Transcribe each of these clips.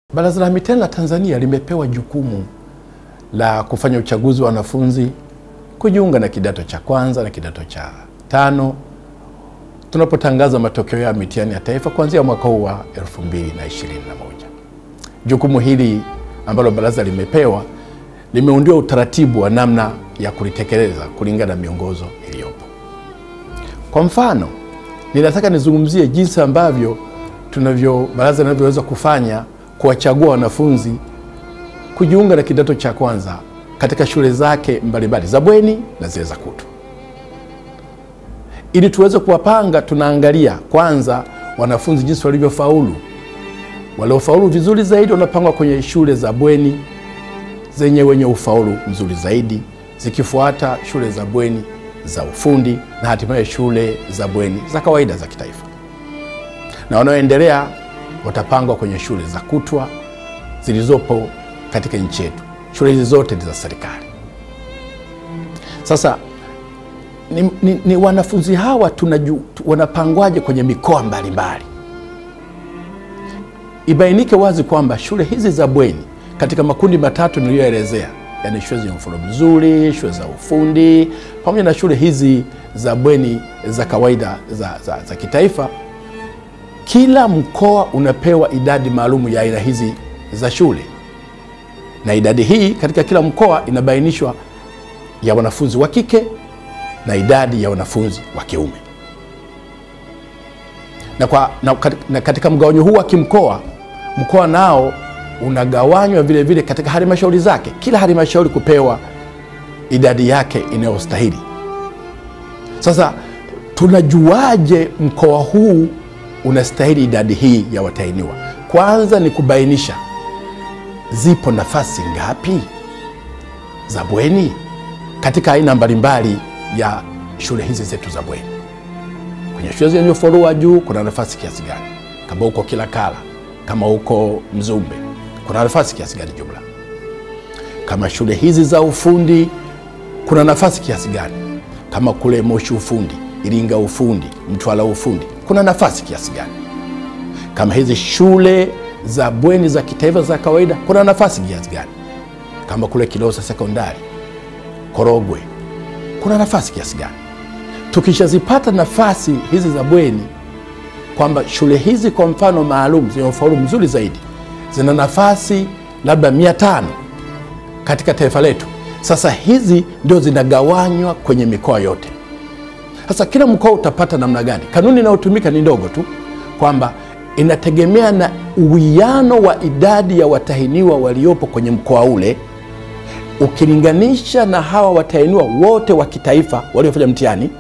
Baraza la Mitihani la Tanzania limepewa jukumu la kufanya uchaguzi wa wanafunzi kujiunga na kidato cha kwanza na kidato cha tano tunapotangaza matokeo ya mitihani ya taifa kuanzia mwaka huu wa 2021. Jukumu hili ambalo baraza limepewa limeundiwa utaratibu wa namna ya kulitekeleza kulingana na miongozo iliyopo. Kwa mfano, ninataka nizungumzie jinsi ambavyo tunavyo baraza linavyoweza kufanya kuwachagua wanafunzi kujiunga na kidato cha kwanza katika shule zake mbalimbali za bweni na zile za kutwa. Ili tuweze kuwapanga, tunaangalia kwanza wanafunzi jinsi walivyofaulu. Waliofaulu vizuri zaidi wanapangwa kwenye shule za bweni zenye wenye ufaulu mzuri zaidi, zikifuata shule za bweni za ufundi na hatimaye shule za bweni za kawaida za kitaifa, na wanaoendelea watapangwa kwenye shule za kutwa zilizopo katika nchi yetu. Shule hizi zote ni za serikali. Sasa ni, ni, ni wanafunzi hawa tunaju, wanapangwaje kwenye mikoa mbalimbali? Ibainike wazi kwamba shule hizi za bweni katika makundi matatu niliyoelezea, yani shule zenye ufaulu mzuri, shule za ufundi pamoja na shule hizi za bweni za kawaida za, za, za kitaifa kila mkoa unapewa idadi maalum ya aina hizi za shule, na idadi hii katika kila mkoa inabainishwa ya wanafunzi wa kike na idadi ya wanafunzi wa kiume. Na, kwa, na, na katika mgawanyo huu wa kimkoa, mkoa nao unagawanywa vile vile katika halmashauri zake, kila halmashauri kupewa idadi yake inayostahili. Sasa tunajuaje mkoa huu unastahili idadi hii ya watahiniwa? Kwanza ni kubainisha zipo nafasi ngapi za bweni katika aina mbalimbali ya shule hizi zetu za bweni. Kwenye shule zenye ufaulu wa juu kuna nafasi kiasi gani? Kama huko Kilakala, kama huko Mzumbe, kuna nafasi kiasi gani jumla? Kama shule hizi za ufundi kuna nafasi kiasi gani? Kama kule Moshi ufundi, Iringa ufundi, Mtwara ufundi kuna nafasi kiasi gani? Kama hizi shule za bweni za kitaifa za kawaida kuna nafasi kiasi gani? Kama kule Kilosa sekondari, Korogwe kuna nafasi kiasi gani? Tukishazipata nafasi hizi za bweni, kwamba shule hizi kwa mfano maalum zenye ufaulu mzuri zaidi zina nafasi labda mia tano katika taifa letu. Sasa hizi ndio zinagawanywa kwenye mikoa yote. Sasa kila mkoa utapata namna gani? Kanuni inayotumika ni ndogo tu, kwamba inategemea na uwiano wa idadi ya watahiniwa waliopo kwenye mkoa ule ukilinganisha na hawa watahiniwa wote wa kitaifa waliofanya mtihani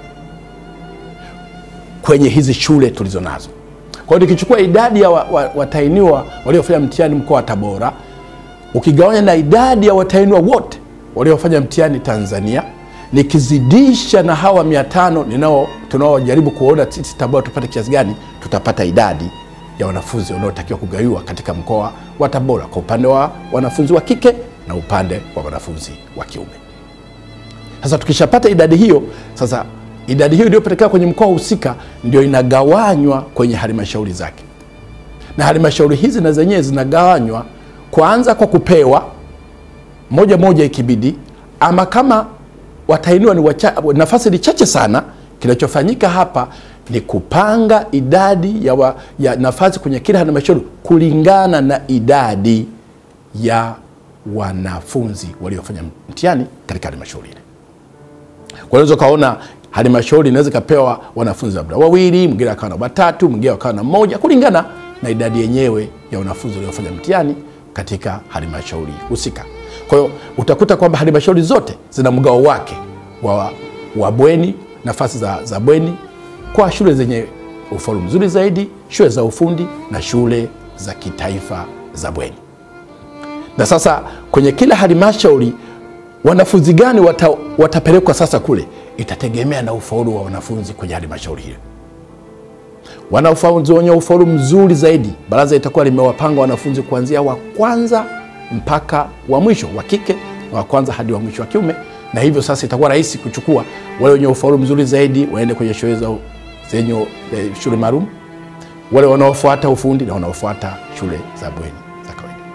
kwenye hizi shule tulizo nazo. Kwa hiyo nikichukua idadi ya watahiniwa wa, wa waliofanya mtihani mkoa wa Tabora ukigawanya na idadi ya watahiniwa wote waliofanya mtihani Tanzania nikizidisha na hawa mia tano ninao tunaojaribu kuona sisi Tabora tupate kiasi gani, tutapata idadi ya wanafunzi wanaotakiwa kugawiwa katika mkoa wa Tabora kwa upande wa wanafunzi wa kike na upande wa wanafunzi wa kiume. Sasa tukishapata idadi hiyo, sasa idadi hiyo iliyopatikana kwenye mkoa husika ndio inagawanywa kwenye halmashauri zake, na halmashauri hizi na zenyewe zinagawanywa kwanza kwa kupewa moja moja ikibidi, ama kama watahiniwa ni wacha, nafasi ni chache sana, kinachofanyika hapa ni kupanga idadi ya, wa, ya nafasi kwenye kila halmashauri kulingana na idadi ya wanafunzi waliofanya mtihani katika halmashauri ile. Kwa hiyo ukaona halmashauri inaweza ikapewa wanafunzi labda wawili, mwingine akawa na watatu, mwingine akawa na mmoja, kulingana na idadi yenyewe ya wanafunzi waliofanya mtihani katika halmashauri husika. Kwa hiyo utakuta kwamba halmashauri zote zina mgao wake wa, wa bweni, nafasi za, za bweni kwa shule zenye ufaulu mzuri zaidi, shule za ufundi na shule za kitaifa za bweni. Na sasa kwenye kila halmashauri wanafunzi gani wata, watapelekwa sasa kule, itategemea na ufaulu wa wanafunzi kwenye halmashauri hiyo. Wanafunzi wenye ufaulu mzuri zaidi, baraza itakuwa limewapanga wanafunzi kuanzia wa kwanza mpaka wa mwisho wa kike na wa kwanza hadi wa mwisho wa kiume, na hivyo sasa itakuwa rahisi kuchukua wale wenye ufaulu mzuri zaidi waende kwenye shule za zenye eh, shule maalum, wale wanaofuata ufundi na wanaofuata shule za bweni za kawaida.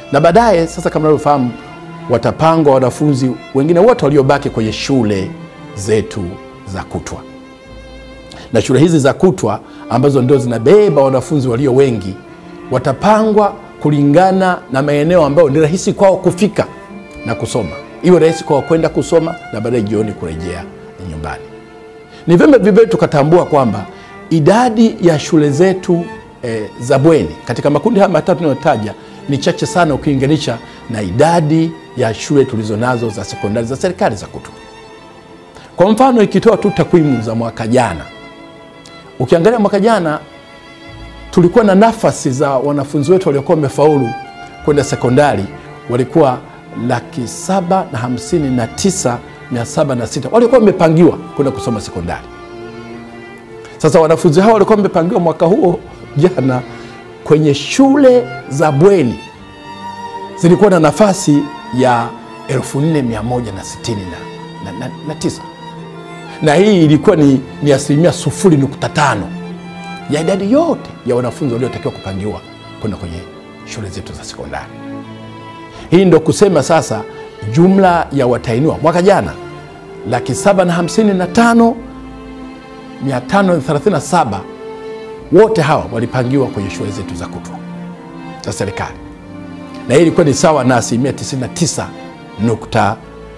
na baadaye sasa, kama unavyofahamu, watapangwa wanafunzi wengine wote waliobaki kwenye shule zetu za kutwa, na shule hizi za kutwa ambazo ndio zinabeba wanafunzi walio wengi watapangwa kulingana na maeneo ambayo ni rahisi kwao kufika na kusoma, iwe rahisi kwao kwenda kusoma na baadaye jioni kurejea nyumbani. Ni vyema vivyo tukatambua kwamba idadi ya shule zetu e, za bweni katika makundi haya matatu tunayotaja ni chache sana ukilinganisha na idadi ya shule tulizonazo za sekondari za serikali za kutwa. Kwa mfano, ikitoa tu takwimu za mwaka jana, ukiangalia mwaka jana tulikuwa na nafasi za wanafunzi wetu waliokuwa wamefaulu kwenda sekondari walikuwa laki saba na hamsini na tisa mia saba na sita walikuwa wamepangiwa kwenda kusoma sekondari. Sasa wanafunzi hao walikuwa wamepangiwa mwaka huo jana kwenye shule za bweni zilikuwa na nafasi ya 4169 na, na, na, tisa. na hii ilikuwa ni, ni asilimia sufuri nukta tano ya idadi yote ya wanafunzi waliotakiwa kupangiwa kwenda kwenye shule zetu za sekondari. Hii ndo kusema sasa jumla ya watahiniwa mwaka jana laki saba na hamsini na tano mia tano thelathini na saba wote hawa walipangiwa kwenye shule zetu za kutwa za serikali, na hii ilikuwa ni sawa na asilimia 99.45.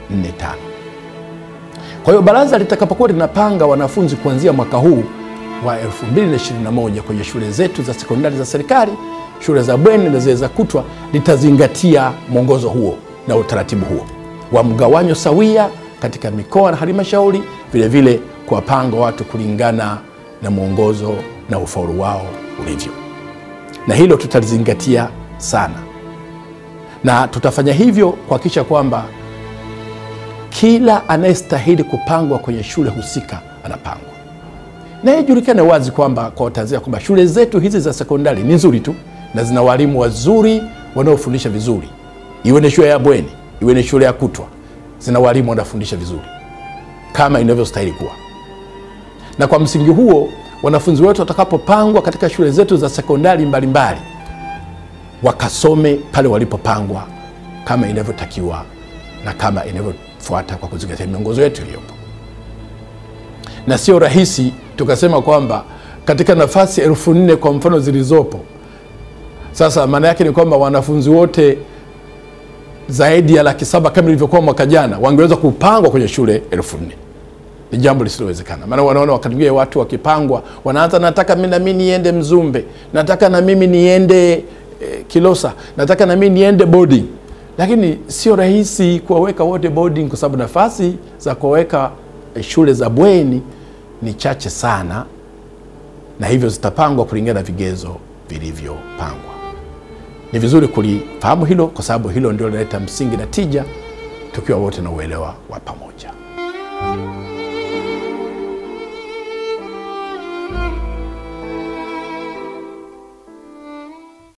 Kwa hiyo baraza litakapokuwa linapanga wanafunzi kuanzia mwaka huu wa 2021 kwenye shule zetu za sekondari za serikali, shule za bweni na zile za kutwa, litazingatia mwongozo huo na utaratibu huo wa mgawanyo sawia katika mikoa na halmashauri, vilevile kuwapanga watu kulingana na mwongozo na ufaulu wao ulivyo, na hilo tutalizingatia sana, na tutafanya hivyo kuhakikisha kwamba kila anayestahili kupangwa kwenye shule husika anapangwa, na ijulikane wazi kwamba kwa Watanzania kwamba shule zetu hizi za sekondari ni nzuri tu na zina walimu wazuri wanaofundisha vizuri, iwe ni shule ya bweni, iwe ni shule ya kutwa, zina walimu wanafundisha vizuri kama inavyostahili kuwa, na kwa msingi huo wanafunzi wetu watakapopangwa katika shule zetu za sekondari mbalimbali wakasome pale walipopangwa kama inavyotakiwa na kama inavyofuata kwa kuzingatia miongozo yetu iliyopo. Na sio rahisi tukasema kwamba katika nafasi elfu nne kwa mfano zilizopo sasa, maana yake ni kwamba wanafunzi wote zaidi ya laki saba kama ilivyokuwa mwaka jana wangeweza kupangwa kwenye shule elfu nne ni jambo lisilowezekana. Maana wanaona wakati mwingine watu wakipangwa wanaanza, nataka mi nami niende Mzumbe, nataka na mimi niende eh, Kilosa, nataka na mimi niende boarding, lakini sio rahisi kuwaweka wote boarding kwa sababu nafasi za kuwaweka eh, shule za bweni ni chache sana, na hivyo zitapangwa kulingana na vigezo vilivyopangwa. Ni vizuri kulifahamu hilo, kwa sababu hilo ndio linaleta msingi na tija, tukiwa wote na uelewa wa pamoja.